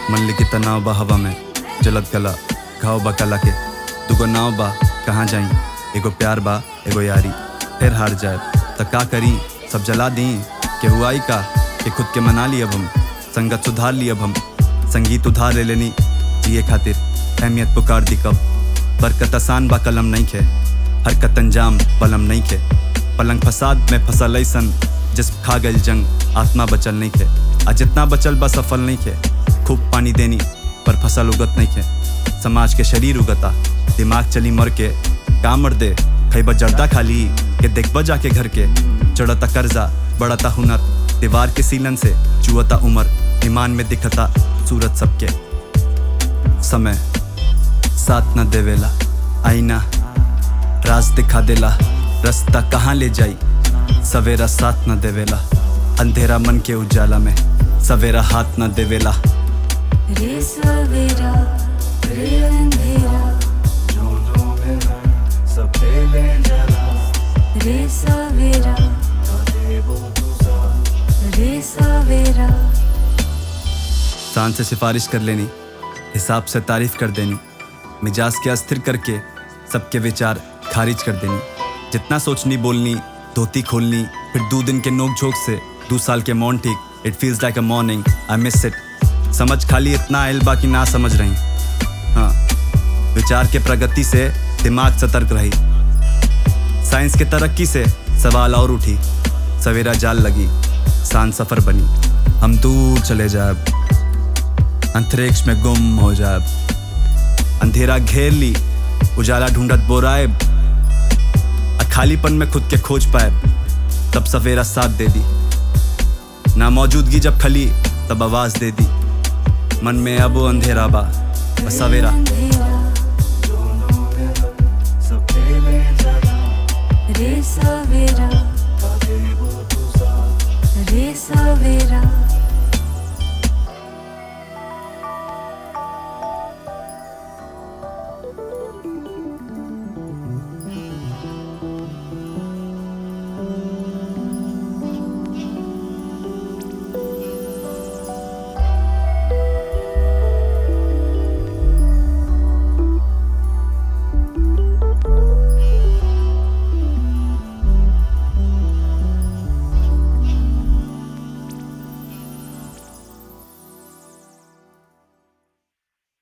मन लिखी तनाव बा हवा में जलत गला घाव बा कला के दुगो नाव बा कहाँ जाई एगो प्यार बा एगो यारी फिर हार जाए त का करी सब जला दी के हुआई का कि खुद के मना ली अब हम संगत सुधार ली अब हम संगीत उधार ले लेनी जिए खातिर अहमियत पुकार दी कब बरकत आसान बा कलम नहीं खे हरकत अंजाम पलम नहीं खे पलंग फसाद में फसल ऐसन जिसम खा गई जंग आत्मा बचल नहीं खे आ जितना बचल बा सफल नहीं खे खूब पानी देनी पर फसल उगत नहीं खे समाज के शरीर उगता दिमाग चली मर के काम मर दे खैबा जर्दा खाली के देखबा जाके घर के चढ़ता कर्जा बढ़ता हुनर दीवार के सीलन से चुअता उमर ईमान में दिखता सूरत सबके समय साथ न देवेला आईना राज दिखा देला रास्ता कहाँ ले जाई सवेरा साथ न देवेला अंधेरा मन के उजाला में सवेरा हाथ न देवेला रे सवेरा रे अंधेरा रे सवेरा रे सवेरा शान से सिफारिश कर लेनी हिसाब से तारीफ कर देनी मिजाज के अस्थिर करके सबके विचार खारिज कर देनी जितना सोचनी बोलनी धोती खोलनी फिर दो दिन के नोक झोंक से दो साल के मौन ठीक it feels like a morning I miss it समझ खाली इतना आयल बाकी ना समझ रही हाँ विचार के प्रगति से दिमाग सतर्क रही साइंस के तरक्की से सवाल और उठी सवेरा जाल लगी शान सफर बनी हम दूर चले जाए अंतरिक्ष में गुम हो जाए अंधेरा घेर ली उजाला ढूंढत बोराए आ खालीपन में खुद के खोज पाए तब सवेरा साथ दे दी ना मौजूदगी जब खली तब आवाज दे दी मन में अब वो अंधेरा बा बस सवेरा अंधेरा रे सवेरा रे सवेरा